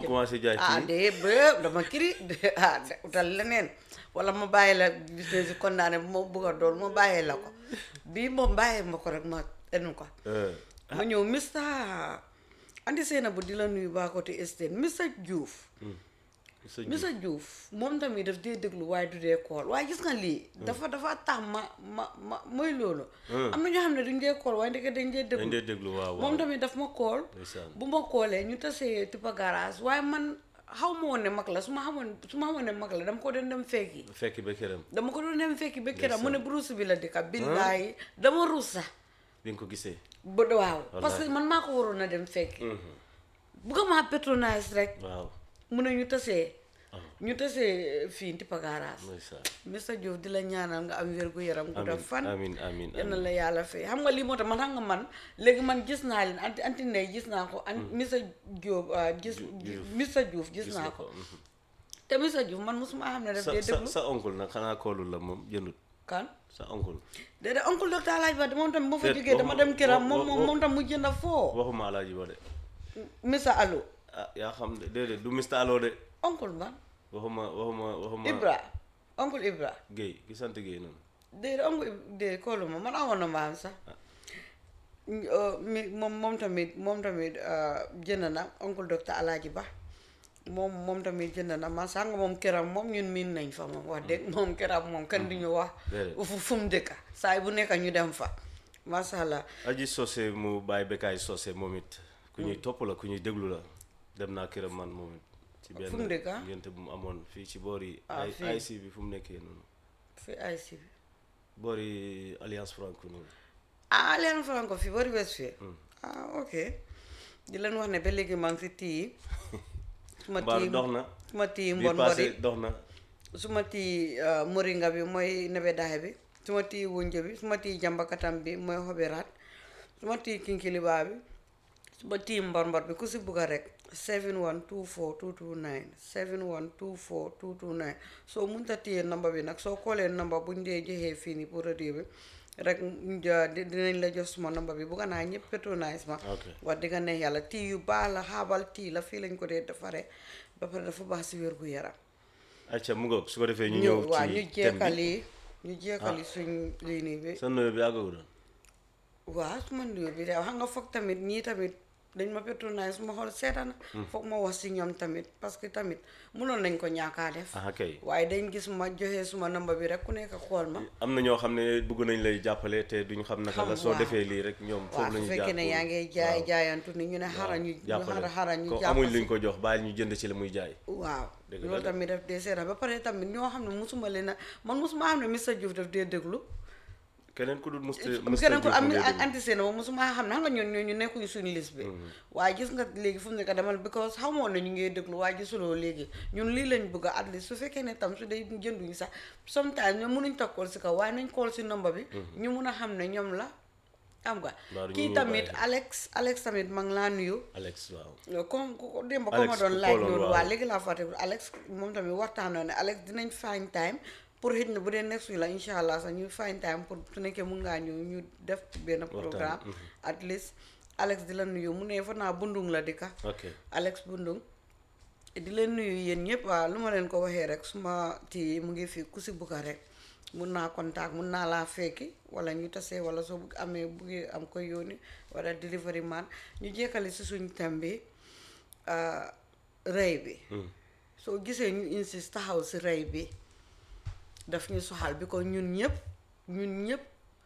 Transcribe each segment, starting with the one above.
commencé jaay ah ci de ba dama kiri de ah de utal leneen wala ma bàyyi la business yi condamné bu ma bëgg a doon ma bàyyee la ko bii moom bàyyee ma ko rek ma enu ko Euh, ma ñëw Mr andi seena bu di la nuyu baa côté Estate Mr Diouf sa ji. Mr Diouf moom tamit daf dee déglu waaye du dee kool waaye gis nga lii dafa dafa tax ma ma ma mooy loolu am na ñoo xam ne duñ dee kool waaye ndeke dañ dee dañ déglu dee déglu waaw waaw moom tamit daf ma kool ndeysaan. bu ma koolee ñu tasee tippa garage waaye man xaw ma woon ne mag la su ma xamoon su ma xamoon ne mag la dama ko doon dem fekki fekk ba këram dama ko doon dem fekki ba këram mu ne brousse bi la dëkka billaahi dama ruus sax bi nga ko gisee ba waaw parce que man maa ko waroon a dem fekki bugga maa patronage rek waaw mu ne ñu tasee ñu tasee fii tippa garage ndeysaan Mr Diouf di la ñaanal nga am wér gu yaram gu def fan amin amin yal na la yàlla fay xam nga lii moo tax man xam nga man léegi man gis naa leen anti anti ndey gis naa ko an Mr Diouf ah, gis Mr Diouf gis naa ko te Mr Diouf man mosuma xam ne daf sa dee sa déglu sa oncle nag xanaa koolul la moom jëndut kan sa oncle déedéet oncle docteur Alaaji Ba moom tam moo fa Déet, jógee dama waxuma- dem këram wa- moom wa- moom moom tam mu jënd foo waxuma alaaji ba de Mr Allo ah yaa xam de déedéet du Mr Allo de oncle ba waxuma waxuma waxuma Ibra oncle Ibra Guèye ki sant Guèye noonu déedéet oncle déedéet koolu ma man amoon na maam sax mi moom moom tamit moom tamit jënd na oncle docteur Alaaji Ba moom moom tamit jënd na man sax nga moom këram moom ñun miin nañ fa moom wax dëgg moom këram moom kenn du ñu wax Déedéet. fu fu mu dëkka saa bu nekk ñu dem fa macha allah aji sosé mu bàyyi bekkaay sosé moom it ku ñuy topp la ku ñuy déglu la dem naa këram man moom it ci benn Fu mu dëkk, ah? ngénte bu mu amoon fii ci boori Ah, ay fii. AIC bi fu mu nekkee noonu fi ay si bi boori alliance franco noonu ah leen faran ko fi bari wes fi ah ok di leen wax ne ba léegi maa ngi si tii suma mbaalu tii dox na suma tii bii mbon passé mbori dox na suma tii uh, moringa bi mooy nebedaay bi suma tii wunje bi suma tii jambakatam bi mooy xobiraat suma tii kinkilibaa bi suma tii mbor mbor bi ku si bugga rek 7124229 7124229 soo munta téye number bi nag soo koolee number buñ dee joxee fii nii pour radio bi rek ñu ja- di- dinañ la jox suma number bi bugga naa ñëpp patronise ma ok wax dëgg ne yàlla tii yu baax la xaabal tii la fii lañ ko dee defaree ba pare dafa baax si wér gu yaram acca mu ngoog su ko defee ñu ñu ñëw waaw ñu ci thème bi jeekali ñu jeekali suñ lii nii bi sa nuyoo bi àggagu doon waaw su ma nuyoo bi de xam nga foog tamit ñii tamit dañ ma patronise ma xool seetana foog ma wax si ñoom tamit parce que tamit mënoon nañ ko ñaakaa def aha kay waaye dañ gis ma joxe suma number bi rek ku nekk xool ma am na ñoo xam ne bëgg nañ lay jàppale te duñ xam naka Xam, la soo waaw. defee lii rek ñoom waaw foofu la su ñu fekkee ne yaa ngay jaay jaayantu ni ñu ne xara ñu ñu xara xara ñu ko jàpp amuñ si. luñ ko jox bàyyi ñu jënd ci la muy jaay waaw Dëgg la loolu de. tamit daf dee seeta ba pare tamit ñoo xam ne musuma leen a man musuma xam ne Mr Diouf daf dee déglu keneen ku dul musta keneen ko am anti seen moom musuma xam ne xam nga ñoon ñooñu nekkuñu suñu liste bi waaye gis nga léegi fu mu nekk demal because xamoon na ñu ngi déglu waaye gisuloo léegi ñun lii lañ bëgg a at least su fekkee ne tam su dee jënduñu sax sometimes ñoom mënuñ toog kool si kaw waaye nañ kool si number bi ñu mun a xam ne ñoom la xam nga Mbaa du ñu kii ñuy tamit bàyyi. Alex Alex tamit ma ngi laa nuyu Alex waaw comme ko démb ko Alex ma doon ku laaj xooloon, noonu waaw. waa léegi laa fàtte Alex moom tamit waxtaanoo ne Alex dinañ find time pour xëj na bu dee next week la incha allah sax ñu find time pour su nekkee mun ngaa ñëw ñu def benn programme at least Alex di la nuyu mu ne fa naa bundung la dika ok Alex bundung di leen nuyu yéen ñëpp waaw lu ma leen ko waxee rek suma tii mu ngi fi ku si bugga rek mun naa contact mun naa laa fekki wala ñu tasee wala soo bugg amee buggee am ko yónni wala delivery man ñu jekkali si suñ thème bi ah, rey bi soo gisee ñu insiste taxaw si rey bi daf ñu soxal bi ko ñun ñëpp ñun ñëpp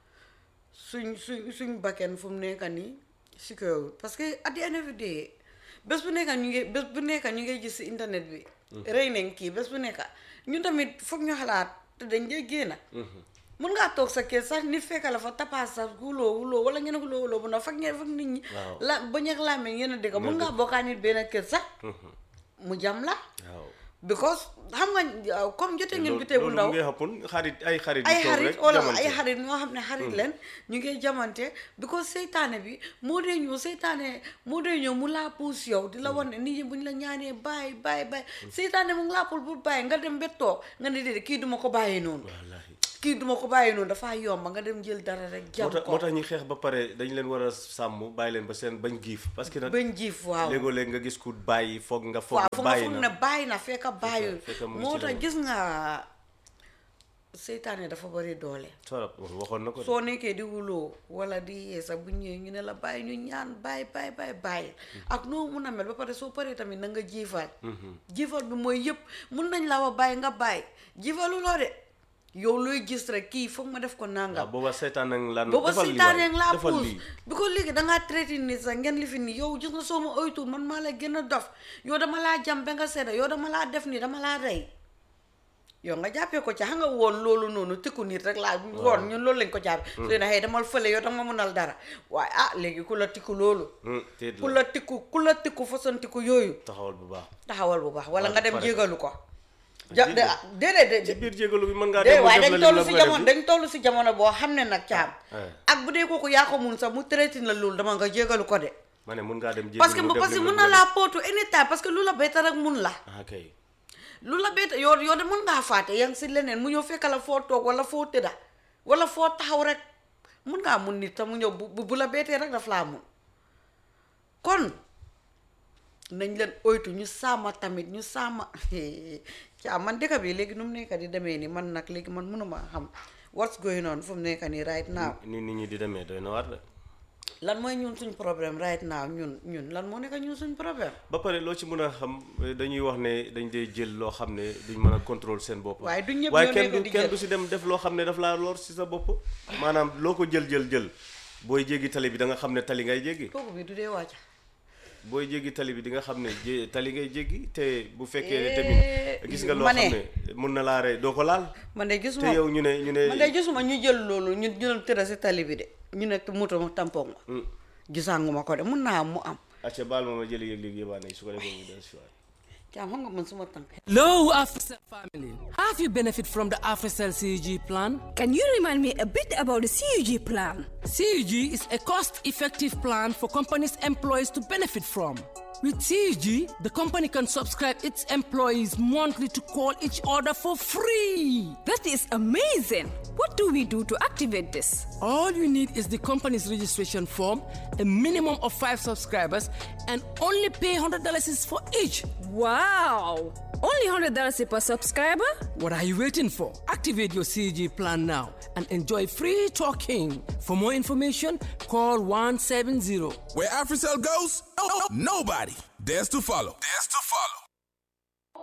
suñ suñ suñ bakken fu mu nekk nii secure parce que at the end of the day bés bu nekk ñu ngi bés bu nekk ñu ngi gis si internet bi rey nañ kii bés bu nekk ñun tamit foog ñu xalaat te dañ dee génn mun ngaa toog sa kër sax nit fekk la fa tapaas sax wuloo wuloo wala ngeen wuloo wuloo bu na fag ngeen fag nit ñi Waaw. la bañ ak laamee ngeen a dégg mun ngaa bokkaa nit benn kër sax mu jam la waaw because xam nga uh, comme jote ngeen jotee bu loolu ndaw mu ngi xappun xarit ay xarit ay yu toog xarit rek wala jamante. ay xarit ñoo xam ne xarit leen ñu ngi jamante because seytaane bi moo dee ñëw seytaane moo dee ñëw mu laa puus yow di la wan ne nit ñi bu ñu la ñaanee bàyyi bàyyi bàyyi seytaane mu ngi laa puus bu bàyyi nga dem ba toog nga ne déedéet kii duma ko bàyyee noonu wallaahi kii duma ko bàyyi noonu dafaa yomba nga dem jël dara rek moo jam tax ko moo tax ñi xeex ba pare dañ leen war a sàmm bàyyi leen ba seen bañ giif parce que nag bañ jiif waaw léegoo léeg nga gis ku bàyyi foog nga foog waaw nga fu nga bàyyi foog na ne bàyyi na fekk bàyyul fekk mu ngi moo ci tax leneen. gis nga seytaane dafa bari doole torop waxoon na ko de. soo nekkee di wuloo wala di yee sax bu ñëwee ñu ne la bàyyi ñu ñaan bàyyi bàyyi bàyyi bàyyi ak noo mun a mel ba pare soo paree tamit na nga jiifal jiifal bi mooy yëpp mun nañ la wax bàyyi nga bàyyi jiifalu loo de yow looy gis rek kii foog ma def ko waaw nangam booba seetaan nañ lan booba defal lii seytaane waay, laa defal puus lii bi ko léegi dangaa traité nit sax ngeen li fi nii yow gis nga soo ma oytuul man maa la gën a dof yow dama laa jam ba nga sedda yow dama laa def nii dama laa rey yow nga jàppee ko ci xam nga woon loolu noonu tikku nit rek laa woon ñun loolu lañ ko jàppee su ne xëy damal fële yow dama mënal dara waaye ah léegi ku la tikku loolu Hmm, téet ku la la tikku ku la tikku façon tikku yooyu taxawal bu baax taxawal bu baax wala Waaw, nga dem pare. jégalu ko ja de Jégal. déedéet ci de biir jégalu bi mën ngaa de dem mu waaye def dañ la toll lim si la bëgg a jamono def dañ toll si jamono boo xam ne nag caam eh. ak bu dee kooku yaa ko mun sax mu traité la loolu dama nga jégalu ko de ma ne mun ngaa dem jégalu parce que mu def parce que lim mun la na laa pootu anytime parce que lu la bett rek mun la ah kay lu la bett yow yow de mën ngaa fàtte yaa ngi si leneen mu ñëw fekk la foo toog wala foo tëdda wala foo taxaw rek mun ngaa mun nit te mu ñëw bu bu- bu la bettee rek daf laa mun kon nañ leen oytu ñu sàmma tamit ñu sàmma caa man dëkk bi léegi nu mu nekk di demee ni man nag léegi man mënuma xam what's going on fu mu nekk nii right now ni nit ñi di demee doy na war de lan mooy ñun suñ problème right now ñun ñun lan moo nekk ñun suñ problème ba pare loo ci mën a xam eh, dañuy wax ne dañ dee jël loo xam ne duñ mën a contrôle seen bopp waaye du ñëpp waaye ñoo kenn nekk du di kenn jël. du si dem def loo xam ne daf laa lor si sa bopp maanaam loo ko jël jël jël booy jéggi tali bi da nga xam ne tali ngay jéggi kooku bi du dee wàcca booy jéggi tali bi di nga xam ne jé tali ngay jéggi te bu fekkee ne Eh, tamit gis nga loo ma xam ne. ne mun na laa rey doo ko laal man de te gisuma yow ñu ne ñu ne man de gisuma ñu jël loolu ñu ñu doon tëra si tali bi de ñu ne moto ma tampon ma Hmm. gisaanguma ko de mun naa am mu am acca baal ma ma jëli yëg léegi yëbaa ne su ko defee mu des si waay caam xam nga man suma tànk Hello, AfriCell family. Have you benefit from the AfriCell CUG plan? Can you remind me a bit about the CUG plan? CUG is a cost-effective plan for companies' employees to benefit from. With CUG, the company can subscribe its employees monthly to call each other for free. That is amazing. What do we do to activate this? All you need is the company's registration form, a minimum of five subscribers, and only pay $100 is for each. Wow! Only $100 per subscriber? What are you waiting for? Activate your CG plan now and enjoy free talking. For more information, call 170. Where AfriCell goes, oh, nobody dares to follow. Dares to follow.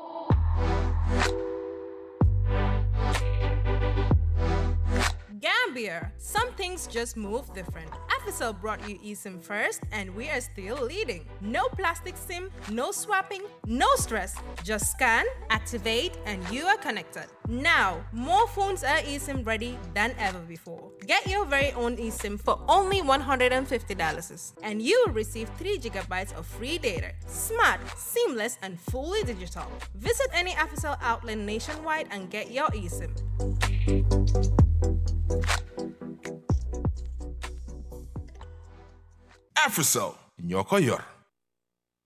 Gambia, some things just move different. Africell brought you eSIM first, and we are still leading. No plastic SIM, no swapping, no stress. Just scan, activate, and you are connected. Now, more phones are eSIM ready than ever before. Get your very own eSIM for only $150, and you will receive 3 gigabytes of free data. Smart, seamless, and fully digital. Visit any Africell outlet nationwide and get your eSIM. AfriCell, ñoo ko yor.